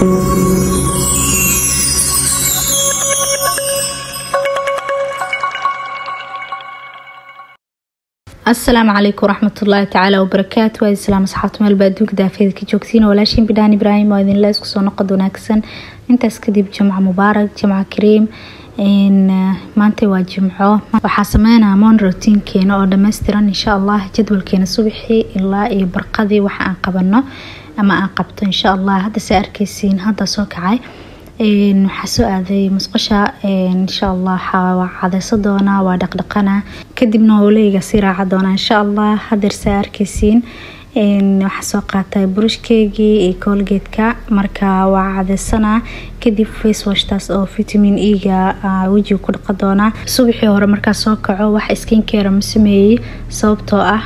asalaamu calaykum waraxmatullaahi tacaala wabarakaatu waa islaam asxaabta meel baa adduunka daafeeda ka joogtiin walaashiin bidhaan ibraahim oo idinla isku soo noqod wanaagsan intaas kadib jimco mubaarak jimco kariim maanta waa jimco waxaa sameynaa moon routiinkeena oo dhammaystiran insha allah jadwalkeena subaxii ilaa iyo barqadii waxa aan qabano ama aan qabto insha allah hadda se arkeysiin hadda soo kacay waxaa soo aaday musqasha insha allah waa cadeyso doonaa waa dhaqdhaqana kadibna howleyga sii raaca doonaa insha allah hadeerse arkeysiin waxaa soo qaatay burushkeygii iyo koolgeedka marka waa cadeysanaa kadib facewashtaas oo vitamin e-ga wejiga ku dhaqa doonaa subaxii hore markaa soo kaco wax skinkeera ma sameeyey sababtoo ah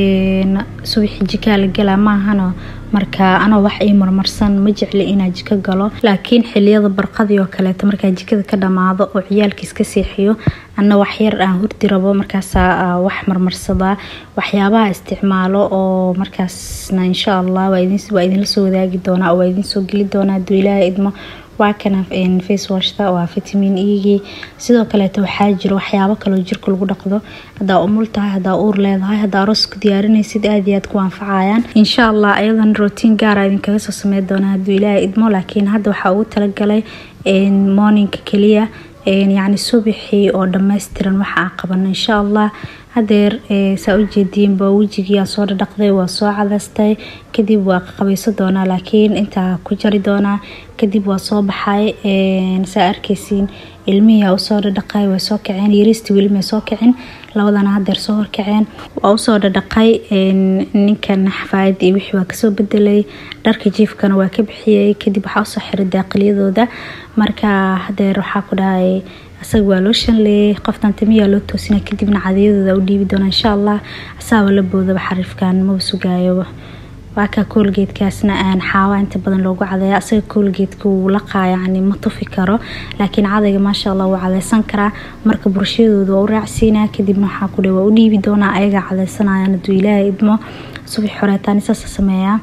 subaxii jikaa la galaa maahano marka anoo wax ii marmarsan ma jecli inaa jiko galo laakiin xiliyada barqadii oo kaleeto markaa jikada ka dhamaado oo ciyaalkiis ka seexiyo ana waxyar aan hurdi rabo markaasaa wax marmarsadaa waxyaabaha isticmaalo oo markaasna insha allah waa idinla soo wadaagi doonaa oo waa idinsoo geli doonaa haduu ilaaha idmo waa kana facewashta waa vitamin egii sidoo kaleeto waxaa jiro waxyaabo kaloo jirka lagu dhaqdo hadaa umul tahay hadaa uur leedahay hadaa aroos ku diyaarinaysid aad iyo aad ku anfacayaan insha allah ayadan rotiin gaara idinkaga soo samey doonaa haduu ilaaha idmo laakiin hadda waxaa ugu talagalay morninka keliya yacni subaxii oo dhammaystiran waxa aan qabano insha allah hadeer saa ujeediinba wejigii aan soo dhadhaqday waa soo cadaystay kadib waa qabayso doonaa laakiin intaa ku jari doonaa kadib waa soo baxay saa arkeysiin ilmihii usoo dhadhaqay way soo kaceen yariistii weli may soo kicin labadana hadeer soo horkaceen waa usoo dhadhaqay ninkan xafaayad iyo wixii waa kasoo bedelay dharka jiifkana waa ka bixiyey kadib waxaa usoo xiray daaqiliyadooda marka hadeer waxaa ku dhahay asaga waa loo shanleeyay qoftan timiyaa loo toosina kadibna cadiyadooda u dhiibi doona insha allah asaaba la boodaba xariifkan maba sugaayo waakaa koolgeedkaasna aan xaawa inta badan loogu cadeeya asaga koolgeedka wuu laqaa yacni ma tufi karo laakiin cadayga maasha allah wuu cadeysan karaa marka burshadooda waa u raacsiinaa kadibna waxaa ku dhe waa u dhiibi doonaa ayagaa cadeysanayaan hadduu ilaaha idmo subax xoreetaan isaasa sameeyaa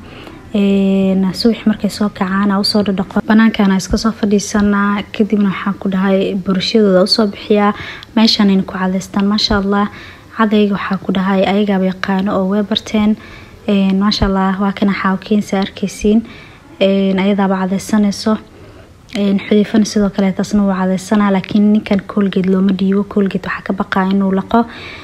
subax markay soo kacaan usoo dhadhaqo banaankana iska soo fadhiisanaa kadibna waxaan ku dhahay burshadooda usoo bixiyaa meeshanayna ku cadeystaan maasha allah cadayga waxaa ku dhahay ayagaaba yaqaano oo way barteen maasha allah waa kana xaawkeensa arkeysiin ayadaaba cadeysanayso xudiifana sidoo kale taasna wuu cadeysanaa laakiin ninkan koolgeed looma dhiibo koolgeed waxaa ka baqaa inuu laqo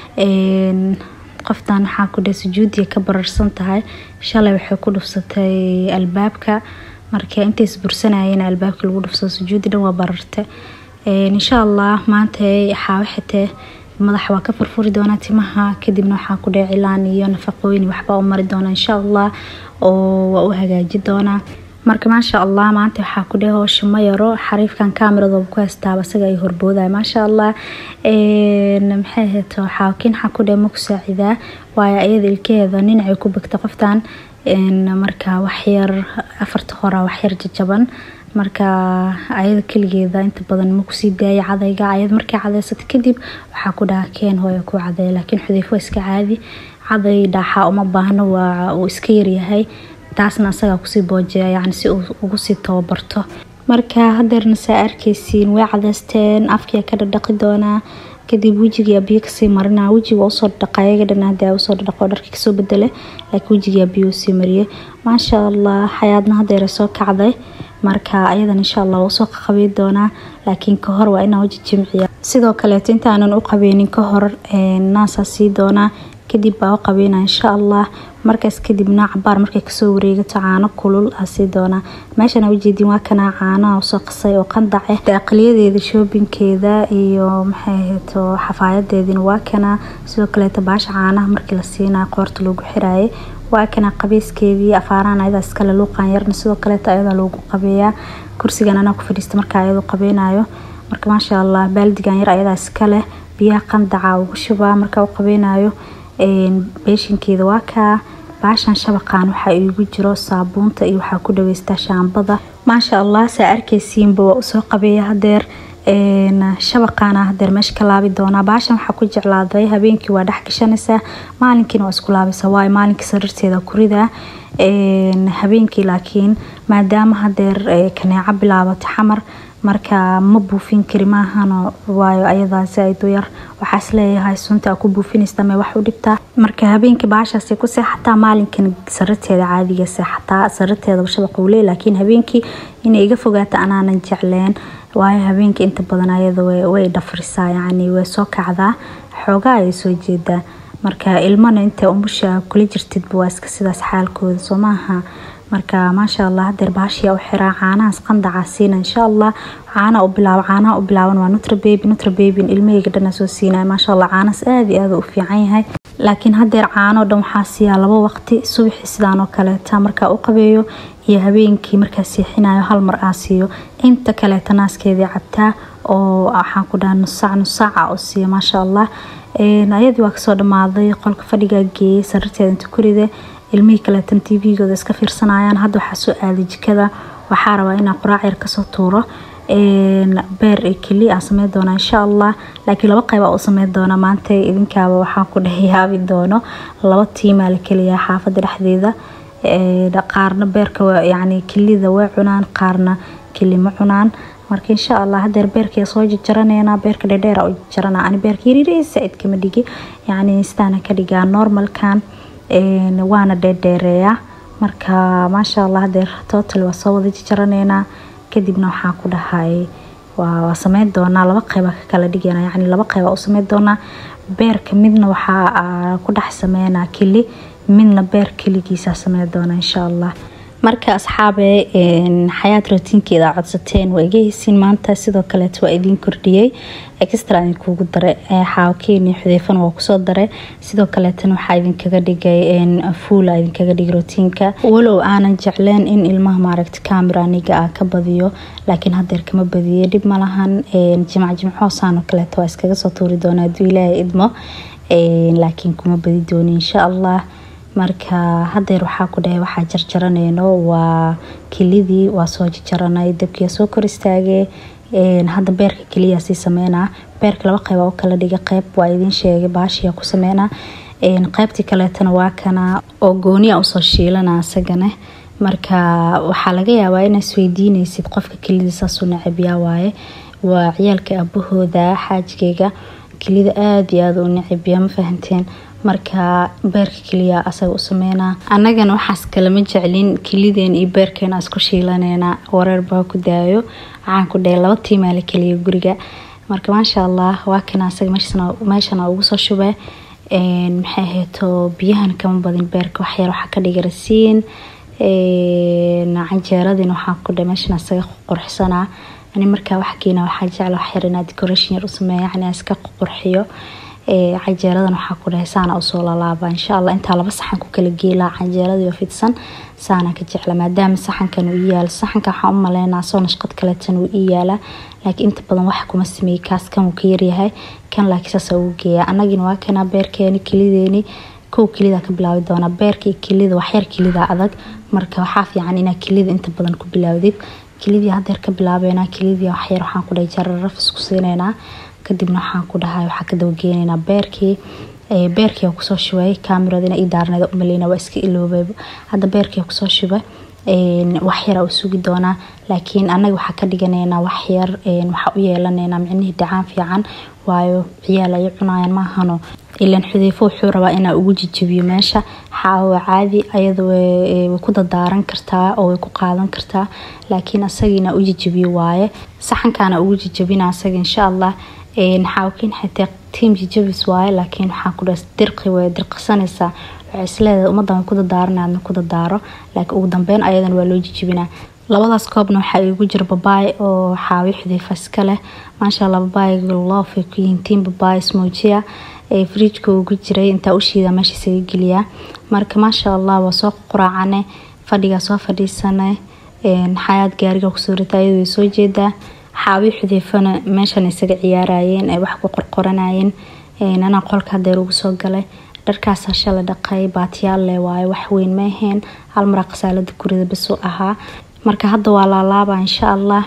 qoftan waxaa ku dhe sujuudiya ka bararsan tahay shalay waxay ku dhufsatay albaabka marka intays bursanayeen albaabka lagu dhufsado sujuudi dhan waa bararte insha allah maanta xaawo xitee madaxa waa ka furfuri doonaa timaha kadibna waxaa ku dhe cilaan iyo nafaqooyin waxbaa u mari doona insha allah oo waa u hagaaji doonaa marka maasha allah maanta waxaa ku dheh hoosha ma yaro xariifkan kameradooba ku haystaaba isaga ay horbooday maasha allah maxay heeto xaawakiin waxaa ku dheh ma ku saacidaa waayo ayada ilkeheeda ninacay ku begta qoftan marka waxyar afarta hora waxyar jajaban marka ayada keligeeda inta badan ma kusii daaya cadayga ayad markay cadeysata kadib waxaa ku dhaha keen hooya ku cadeeya laakiin xudiifo iska caadi caday dhaaxaa uma baahno waa uu iska yaryahay taasna asagaa kusii boojeeya yani si uu ugu sii tababarto marka hadeerna saa arkeysiin way cadeysteen afkia ka dhadhaqi doonaa kadib wejigia biyo kasii marina wejiga usoo dhadhaqa ayaga dhan hadii usoo dhadhaqo dharka kasoo bedele laakiin wejigia biyo usii mariyay maasha allah xayaadna hadeera soo kacday marka ayadan insha allah usoo qabey doonaa laakiin kahor waa inaa weji jimciya sidoo kaleeto intaanan u qabeynin kahor naasaa sii doonaa kadib baa u qabeyna insha allah markaas kadibna cabaar markay kasoo wareegato caano kulul asii doonaa meeshana ujeedin waa kanaa caanaha usoo qasay oo qandace daaqiliyadeeda shoobinkeeda iyo maxay ahayto xafaayadeedina waa kanaa sidoo kaleeto baasha caanaha markii la siinaa qoorta loogu xiraaye waa kana qabeyskeedii afaaraan ayadaa iskale luuqan yarna sidoo kaleeto ayadaa loogu qabeeyaa kursigan anaa ku fadhiista marka ayadoo qabeynayo marka maasha allah baaldigan yar ayadaa iskaleh biyaha qandaca ugu shubaa markaa u qabeynayo beeshinkeeda waa kaa baashan shabaqan waxaa iigu jiro saabuunta iyo waxaa ku dhaweystaa shaambada maasha allah saa arkeysiinba waa usoo qabeeya hadeer shabaqaana hadeer meesha ka laabi doonaa baashan waxaa ku jeclaaday habeenkii waa dhex gashanaysaa maalinkiina waa isku laabaysaa waayo maalinkii sariirteeda kurida habeenkii laakiin maadaama hadeer kaneeco bilaabato xamar marka ma buufin kari maahano waayo ayadaasi ay duyar waxaas leeyahay sunta ku buufinaysa me wax u dhibtaa marka habeenkii baashaasi ku seexataa maalinkan sariirteeda caadiga seexataa sariirteeda shabaqa ule laakiin habeenkii inay iga fogaata anaanan jecleen waayo habeenkii inta badan ayada way dhafrisaa yacni way soo kacdaa xoogaa ay soo jeedaa marka ilmana inta umusha kula jirtidba waa iska sidaas xaalkooda soo maaha marka maasha allah hadeer baashiya u xiraa caanahaas qandacaa siina insha allah caana u bilaabo caanaha u bilaaban waa nutra baby nutra babyn ilmahayga dhana soo siinaya maasha allah caanahaas aada iyo aada u fiican yahay laakiin hadeer caano dhan waxaa siiyaa laba waqti subaxii sidaan oo kaleeta markaa u qabeeyo iyo habeenkii markaa siixinayo hal mar aa siiyo inta kaleeta naaskeedii cabtaa oo waxaan ku dhaha nusaac nusaaca oo siiya maasha allah ayadii waa kasoo dhamaaday qolka fadhigaa geeyay sariirteeda inta kuride ilmihii kaleetan tvgooda iska fiirsanayaan hadda waxaa soo aaday jikada waxaa rabaa inaa quraac yar kasoo tuuro beer iyo keli aan sameyn doonaa insha allah laakiin laba qayb aa u sameyn doonaa maanta idinkaaba waxaan ku dhex yaabi doono laba tiimaa la keliyaa xaafada dhexdeeda qaarna beerka yani kelida way cunaan qaarna keli ma cunaan marka insha allah hadeer beerkii soo jarjaraneynaa beerka dhedheera u jarana ani beerka yariiri saaid kama dhigi yani sidaana ka dhigaa normalkan waana dheerdheereeyaa marka maasha allah hadeer total waa soo wada jarjaraneynaa kadibna waxaan ku dhahay waa sameyn doonaa laba qeyba ka kala dhigana yani laba qeyba u sameyn doonaa beerka midna waxaa ku dhex sameynaa keli midna beer keligiisa sameyn doona insha allah marka asxaabe xayaad rootiinkeeda codsateen waa iga heysiin maanta sidoo kaleet waa idiin kordhiyey extra idinkugu dare xaawkeeni xudeefan waa kusoo dare sidoo kaleetan waxaa idinkaga dhigay fuula idinkaga dhigay rootiinka walow aanan jecleen in ilmaha maaragta camera aniga ah ka badiyo laakiin hadeer kama badiye dhib malahan jimc jimcoosaan kaleeto waa iskaga soo tuuri doona haduu ilaahay idmo laakiin kuma badi dooni insha allah marka hadeer waxaa ku dhahay waxaa jarjaraneyno waa kelidii waa soo jarjaranay dabkiia soo kor istaagee hadda beerka keliya sii sameynaa beerka laba qeyba u kala dhiga qeyb waa idiin sheegay baashiya ku sameynaa qeybtii kaleetana waa kana oo gooniya usoo shiilana asagana marka waxaa laga yaabaa inaa isweydiineysid qofka kelida saasuu necabyaa waaye waa ciyaalka abahooda xaajigeyga kelida aada iyo aada u necabya ma fahanteen marka beerka keliya asaga u sameynaa annagana waxaas kalama jeclin kelideen iyo beerkeena isku shiilaneyna wareer baa ku daayo waxaan ku dhahay laba tiimaa la keliya guriga marka maasha allah waa kana asaga meeshana ugu soo shubay maxay ahayto biyahan kama badin beerka waxyar waxaa ka dhiga rasiin canjeeradina waxaan ku dhahay meeshan asaga qurxsanaa ani markaa wax keena waxaa jecla waxyar inaa decoration yar u sameeya yani iska qurxiyo canjeeradan waxaa ku dhahay saana usoo lalaaba insha allah intaa laba saxan ku kala geelaa canjeeradiio fidsan saana ka jecla maadaama saxankan uu ii yaala saxanka waxaan u maleynaa soo nashqad kaleetan uu ii yaalaa laakiin inta badan wax kuma sameeyey kaas kan uu ka yaryahay kan laakiin saasa ugu geeya annagina waa kanaa beerkeeni kelideeni kow kelida ka bilaabi doonaa beerka iyo kelida waxyar kelida adag marka waxaa fiican inaa kelida inta badan ku bilaawdid kelidii hadeer ka bilaabeynaa kelidii waxyar waxaan ku dhahay jararaf isku siineynaa kadibna waxaan ku dhahay waxaa ka dabageeneynaa beerkii beerkii aan kusoo shubay kaamirada ii daarneeda umaleyna waa iska iloobay hadda beerkii kusoo shubay waxyara u sugi doonaa laakiin anaga waxaa ka dhiganeynaa waxyar waxaa u yeelaneynaa micnihii dhacaan fiican waayo ciyaal ay cunayaan maahano ilan xudeefo wuxuu rabaa inaa ugu jijabiyo meesha xaawa caadi ayada way ku dadaaran kartaa oo way ku qaadan kartaa laakiin asagiina u jijabiyo waaye saxankaana ugu jijabina asaga insha allah xaawkiin xitaa tiim jijabis waaye laakiin waxaa ku dhaha dirqi way dirqisanaysaa waxay isleedahay ummadan way ku dadaaranay adna ku dadaaro laakiin ugu dambeyn ayadan waa loo jijibinaa labadaas koobna waxaa igu jira babaay oo xaawi xudeefa iska leh maasha allah babaayga loof ay ku yihiin tiim babaay smoojiya ee fridjka ugu jiray intaa u shiida meesha isaga geliyaa marka maasha allah waa soo quraacane fadhigaa soo fadhiisanay xayaad gaariga kusoo rita ayadoo way soo jeedaa xaawi xudeefana meeshan isaga ciyaarayeen ay wax ku qorqoranayeen anaa qolka hadeer ugu soo galay dharkaasa shala dhaqay baatiyaal leh waaye wax weyn ma aheen hal maraa khasaalada gurida basuu ahaa marka hadda waa laalaaba insha allah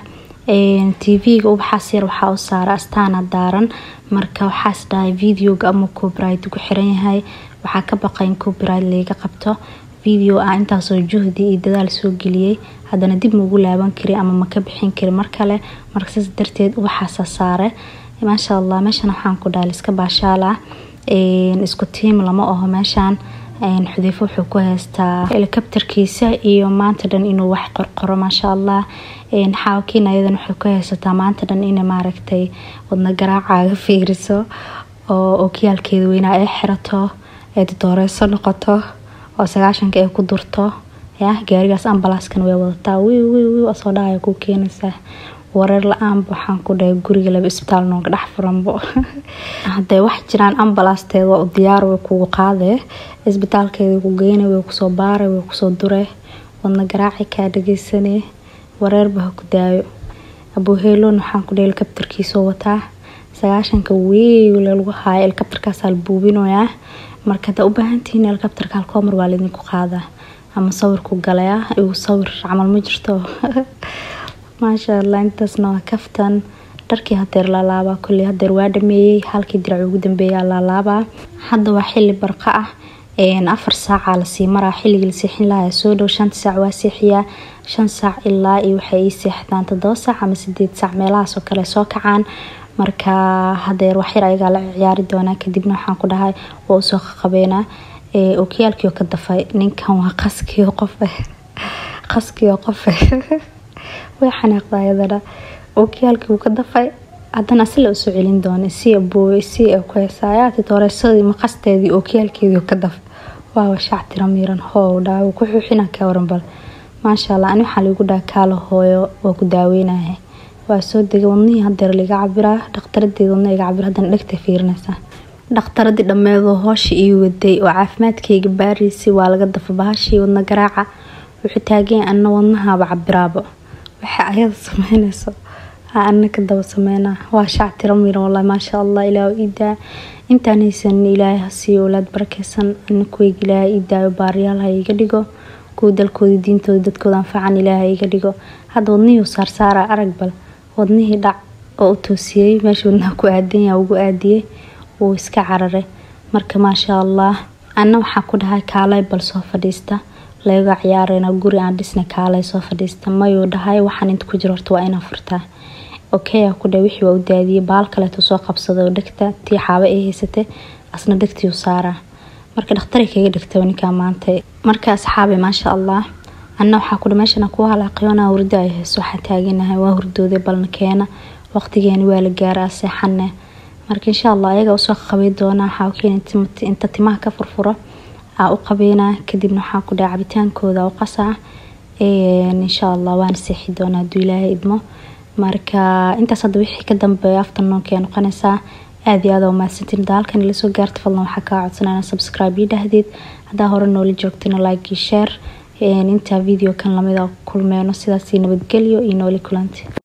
tv-ga ubaxaas yar waxaa u saara astaana daaran marka waxaas dhahay videoga ama copyright ku xiran yahay waxaa ka baqay in copyright layga qabto video ah intaasoo juhdi iyo dadaal soo geliyey haddana dib maugu laaban kari ama maka bixin kari mar kale marka saas darteed ubaxaasa saare maasha allah meeshan waxaan ku dhahay iska baashaala isku tiim lama aho meeshaan xudeyfo wuxuu ku haystaa helikabtarkiisa iyo maanta dhan inuu wax qorqoro maasha allah xaawakiin ayadan waxay ku haysataa maanta dhan inay maaragtay wadna garaacaaga fiiriso oo okiyaalkeeda weynaa ay xirato ee dooreyso noqoto oo sagaashanka ay ku durto ya gaarigaas ambalaaskan way wadataa wiw wiw wiw asoo dhahaya ku keenaysaa wareer la-aanba waxaan ku dhahay guriga laba isbitaal nooga dhex furanbo hadday wax jiraan ambalaasteeda waa u diyaar way kugu qaadee isbitaalkeeda ku geyna way kusoo baara way kusoo dure wadna garaaci kaa dhageysanee wareerba ha ku daayo abuuheelon waxaan ku dhahay helikabtarkiisoo wataa sagaashanka wiiw lagu haayo helikabtarkaasaa la buubinoyaa marka haddaa u baahantihiin helikabtarka halkoomar waa laydinku qaadaa ama sawirku galaya igu sawir camal ma jirto maasha allah intaasna waa kaftan dharkii hadeer laalaabaa koley hadeer waa dhameeyey halkii dirac ugu dambeeyaa laalaabaa hadda waa xili barqa ah afar saaca lasii maraa xilligii la seexin lahaa soo dhow shanta saac waa seexiyaa shan saac ilaa iyo waxay ii seexdaan todoba saac ama sideed saac meelahaasoo kale soo kacaan marka hadeer waxyar ayagaa la ciyaari doonaa kadibna waxaan ku dhahay waa usoo qaqabeynaa okiyaalkiio ka dafay ninkan waa qaskiio qofe qaskiio qofe way xanaaqda ayadana okiyaalkii wuu ka dafay haddana asila usoo celin doona si abooy si ku heesaayaati dooreysadii maqasteedii okiyaalkeedii ka daf waawa shaac tira miiran hoow dhaa wuu ku xuuxina ka waran bal maasha allah ani waxaa liigu dhaha kaala hooyo waa ku daaweynahay waa soo degay wadnihii hadeer liga cabiraa dhaqtaradeeda wadna iga cabir haddana dhegta fiirinaysaa dhakhtaradii dhammeedoo hoosha ii waday oo caafimaadkayga baariisay waa laga dafa bahashii wadna garaaca wuxuu taaganya ana wadnahaaba cabiraaba waxa ayada sameynayso ana ka daba sameynaa waa shac tira miran wallahi maasha allah ilaah iidaa intaan haysan ilaahay hasiiyo owlaad barakeysan ana kuweyga ilaahay iidaayo baariyaal ha iga dhigo kuwa dalkooda diintooda dadkooda anfacan ilaahay iga dhigo hadda wadnihii saarsaara arag bal wadnihii dhac oo u toosiyey meesha wadnaha ku aadanya ugu aadiyey wuu iska cararay marka maasha allah ana waxaa ku dhahay kaalay bal soo fadhiista laga ciyaareyna guri aan dhisna kaalay soo fadhiista mayuu dhahay waxaan inta ku jiro horta waa inaa furtaa okay ku dhahay wixii waa u daadiyey baal kaleetu soo qabsaday oo dhegta tii xaaba ay haysatay asna dhegtii u saaraa marka dhakhtaray kaga dhigtay ninkaa maanta marka asxaabi maasha allah ana waxaa ku dhahay meeshana kuwa halaaqyoona hurdo ay hayso waxaa taaganahay waa hurdooday balna keena waqtigeeni waa la gaaraa seexane marka insha allah ayaga usoo qabay doonaa xaawkiin inta timaha ka furfuro aa u qabeynaa kadibna waxaa ku dhaha cabitaankooda u qasaa insha allah waana seexi doonaa haduu ilaahay idmo marka intaas hadda wixii ka dambeeya afternoonka noqonaysaa aada iyo aada umahadsantiin hadda halkan ila soo gaarta fadlan waxaa kaa codsanaa subscribe ii dhahdeed haddaa hore noola joogtana like iyo share intaa video kan lamida kulmeyno sidaasi nabadgelyo iyo nooli kulanti